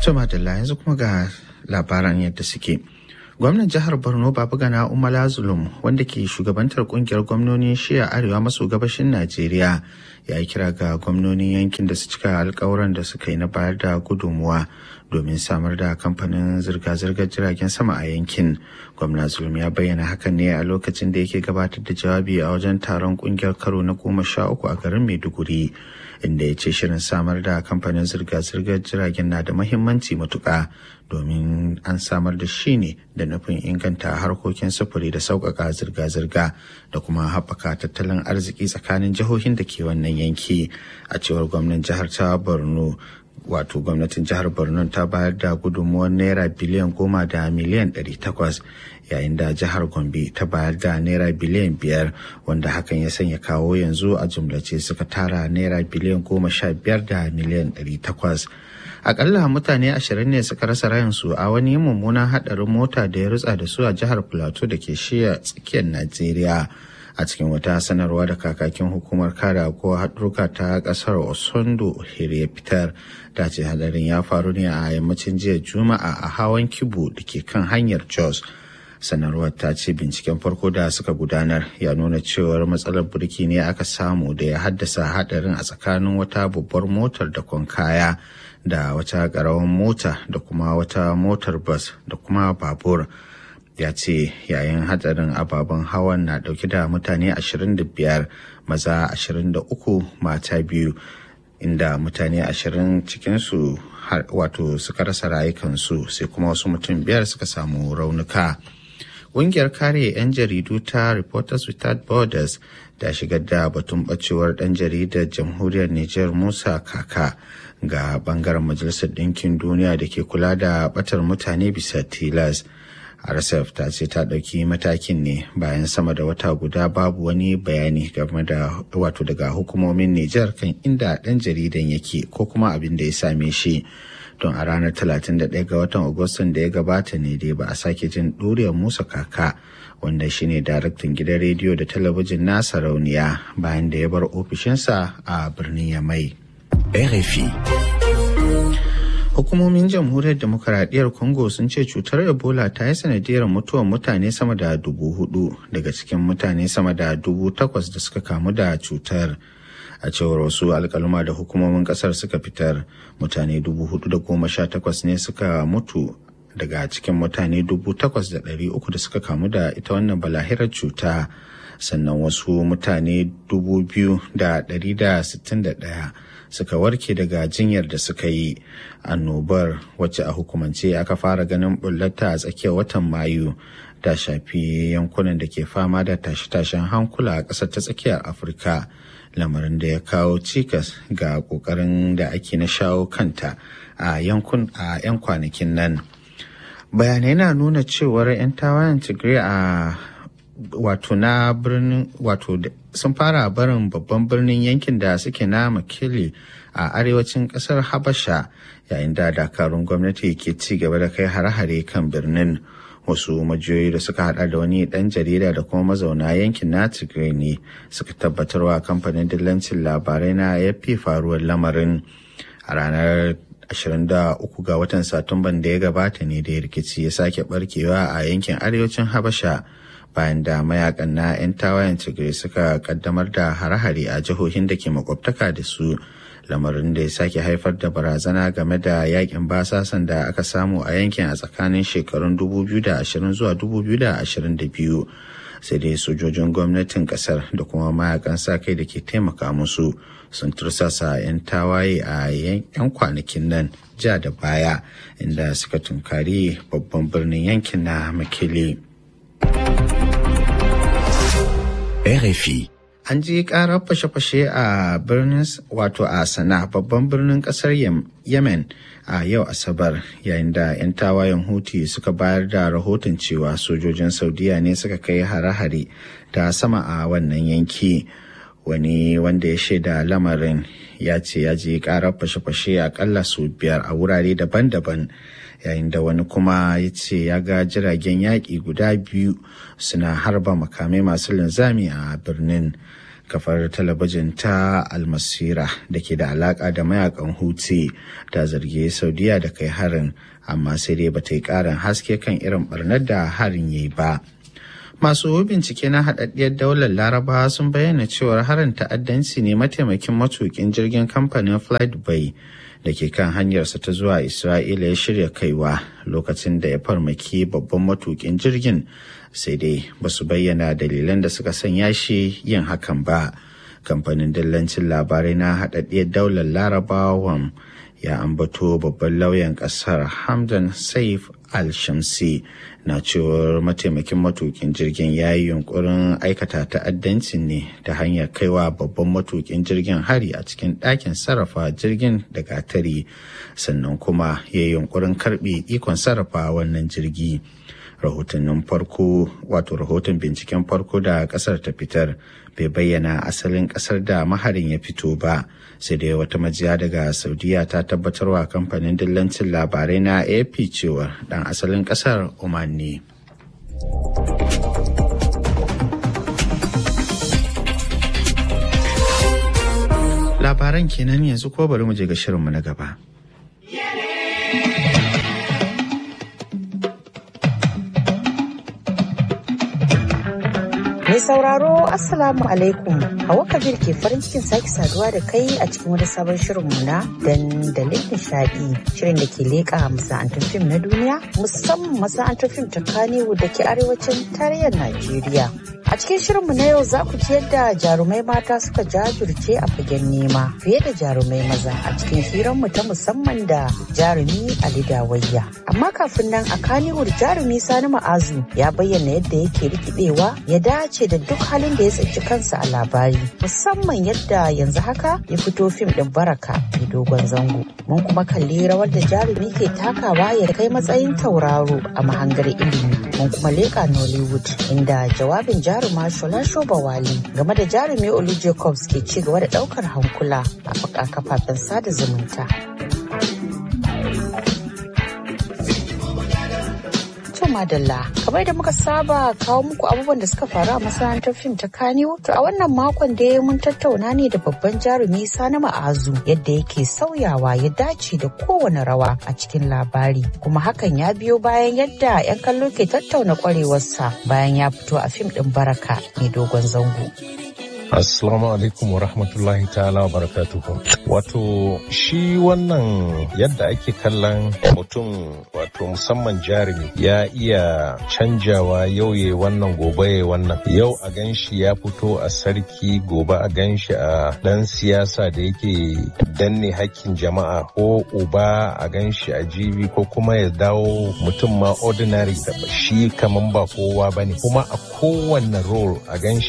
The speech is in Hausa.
Tuma da yanzu kuma ga labaran yadda suke. Gwamnan jihar Borno Babagana Umala Zulum wanda ke shugabantar kungiyar gwamnonin shiya arewa maso gabashin Najeriya ya yi kira ga gwamnonin yankin da su cika alkawuran da suka yi na bayar da gudunmuwa domin samar da kamfanin zirga-zirgar jiragen sama a yankin. Gwamna Zulum ya bayyana hakan ne a lokacin da yake gabatar da jawabi a wajen taron kungiyar karo na goma sha uku a garin Maiduguri. inda ya ce shirin samar da kamfanin zirga-zirgar jiragen na da mahimmanci matuƙa domin an samar da shi ne da nufin inganta harkokin sufuri da sauƙaƙa zirga-zirga da kuma haɓaka tattalin arziki tsakanin jihohin da ke wannan yanki a cewar gwamnan jihar ta borno wato gwamnatin jihar borno ta bayar da gudunmuwar naira biliyan goma da miliyan ɗari takwas yayin da jihar gombe ta bayar da naira biliyan biyar wanda hakan ya sanya kawo yanzu a jumlace suka tara naira biliyan goma sha biyar da miliyan ɗari takwas akalla mutane ashirin ne suka rasa rayansu a wani mummunan haɗarin mota da ya rutsa da su a jihar plateau da ke shiya tsakiyar najeriya a cikin wata sanarwa da kakakin hukumar kare ko haɗurka ta ƙasar osondo ya fitar ta ce hadarin ya faru ne a yammacin jiya juma'a a hawan kibu da ke kan hanyar jos sanarwar ta ce binciken farko da suka gudanar ya nuna cewar matsalar burki ne aka samu da ya haddasa hadarin a tsakanin wata babbar motar da kaya da wata ƙaramin mota da kuma wata motar bas da kuma babur ya ce yayin hadarin ababen hawan na dauke da mutane 25 maza 23 mata biyu inda mutane 20 cikinsu wato suka rasa rayukansu sai kuma wasu mutum biyar suka samu raunuka. Ƙungiyar kare 'yan jaridu ta Reporters Without Borders ta shigar da batun bacewar ɗan jaridar jamhuriyar Nijar Musa Kaka ga bangaren Majalisar Ɗinkin Duniya da ke kula da batar mutane bisa tilas. RSF ta ce ta ɗauki matakin ne bayan sama da wata guda babu wani bayani game da wato daga hukumomin Nijar kan inda ɗan jaridan yake ko kuma abin da ya same shi. Don a ranar 31 ga watan Agustan da ya gabata ne dai ba a sake jin ɗuriyar Musa Kaka wanda shine daraktan gidan rediyo da talabijin na sarauniya bayan da ya bar ofishinsa a birnin Yamai. RFI Hukumomin jamhuriyar demokaradiyyar Congo sun ce cutar Ebola ta yi sanadiyar mutuwar mutane sama da dubu hudu daga cikin mutane sama da dubu takwas da suka kamu da cutar. A cewar wasu alkaluma da hukumomin kasar suka fitar mutane dubu hudu da goma sha takwas ne suka mutu daga cikin mutane dubu takwas da ɗari uku da suka kamu da ita wannan balahirar cuta sannan wasu mutane dubu biyu da ɗari da sittin da ɗaya suka warke daga jinyar da suka yi annobar wacce a hukumance aka fara ganin bullata a tsakiyar watan mayu ta shafi yankunan da ke fama da tashe-tashen hankula a ƙasar ta tsakiyar afirka lamarin da ya kawo cikas ga ƙoƙarin da ake na shawo kanta a yankun a 'yan kwanakin nan bayanai na nuna cewar 'yan tawayen tigray a wato na birnin wato sun fara barin babban birnin yankin da suke na makili a arewacin kasar habasha yayin da dakarun gwamnati ke ci gaba da kai hare-hare kan birnin wasu majiyoyi da suka hada da wani dan jarida da kuma mazauna yankin na tigray ne suka tabbatarwa kamfanin dillancin labarai na yafi faruwar lamarin a ranar 23 ga watan satumban da ya gabata ne da rikici ya sake barkewa a yankin arewacin habasha bayan da mayakan na 'yan tawayen tigray suka kaddamar da hare-hare a jihohin da ke makwabtaka da su lamarin da ya sake haifar da barazana game da yakin basasan da aka samu a yankin a tsakanin shekarun 2020 zuwa 2022 sai dai sojojin gwamnatin kasar da kuma mayakan sa kai da ke taimaka musu sun tursasa 'yan tawaye a 'yan kwanakin nan ja da baya inda suka tunkari babban birnin yankin na makili. RFI. An ji karar fashe-fashe a birnin wato a sana babban birnin kasar Yemen a yau Asabar yayin da 'yan tawayen Houthi suka bayar da rahoton cewa sojojin Saudiya ne suka kai hare-hare ta sama a wannan yanki. Wani wanda ya shaida lamarin ya ce ya ji karar fashe-fashe akalla su biyar a wurare daban-daban. yayin da wani kuma ya ce ya ga jiragen yaƙi guda biyu suna harba makamai masu linzami a birnin kafar talabijin ta almasira da ke da alaka da mayakan huti ta zargi saudiya da kai harin amma sai dai bata yi karin haske kan irin barnar da harin yayi ba masu bincike na haɗaɗɗiyar daular laraba sun bayyana cewar harin ta'addanci ne mataimakin matukin jirgin kamfanin flight bay da ke kan hanyarsa ta zuwa isra'ila ya shirya kaiwa lokacin da ya farmaki babban matukin jirgin sai dai ba su bayyana dalilan da suka sanya shi yin hakan ba kamfanin dillancin labarai na haɗaɗɗiyar daular larabawan ya ambato babban lauyan ƙasar hamdan saif al-shamsi na cewar mataimakin matukin jirgin ya yi yunkurin aikata ta'addancin ne ta hanyar kaiwa babban matukin jirgin hari a cikin ɗakin sarrafa jirgin da gatari sannan kuma ya yi yunkurin karɓe ikon sarrafa wannan jirgi rahotannin farko wato rahoton binciken farko da kasar ta fitar bai bayyana asalin kasar da maharin ya fito ba sai dai wata majiya daga saudiya ta tabbatarwa kamfanin dillancin labarai na ap cewa dan asalin kasar oman ne labaran kenan yanzu ko bari mu je ga shirinmu na gaba Mai sauraro Assalamu alaikum Hawa Kabir ke farin cikin sake saduwa da kai a cikin wani sabon shirinmu na dandalin nishadi shirin da ke leƙa masana'antar fim na duniya musamman masana'antar fim ta Kannywood da ke arewacin tarayyar Najeriya. A cikin shirinmu na yau za ku ji yadda jarumai mata suka jajirce a fagen nema fiye da jarumai maza a cikin hiranmu ta musamman da jarumi Ali Dawayya. Amma kafin nan a Kannywood jarumi Sani Ma'azu ya bayyana yadda yake rikidewa ya dace da duk halin da ya tsinci kansa a labari musamman yadda yanzu haka ya fito fim din baraka mai dogon zango. Mun kuma kalli rawar da jarumi ke takawa ya kai matsayin tauraro a mahangar ilimi. Mun kuma leƙa Nollywood inda jawabin jarumi jaruma Shola Shobawali game da jarumi Olu Jacobs ke ci gaba da daukar hankula a kafafen sada zumunta. madalla kamar da muka saba kawo muku abubuwan da suka faru a masana'antar fim ta kaniwo to a wannan makon da mun tattauna ne da babban jarumi sani ma'azu yadda yake sauyawa ya dace da kowane rawa a cikin labari kuma hakan ya biyo bayan yadda 'yan kallo ke tattauna kwarewarsa bayan ya fito a fim din baraka mai dogon zango Assalamu alaikum wa rahmatullahi ta'ala wa barakatuhu. Wato shi wannan yadda ake kallon mutum wato musamman jarumi ya iya canjawa yau ya wannan gobe ya wannan. Yau a ganshi ya fito a sarki gobe a ganshi a dan siyasa da yake danne hakkin jama'a ko uba a ganshi a jibi ko kuma ya dawo mutum ma ordinary da shi kaman ba kowa bane kuma a kowanne role a ganshi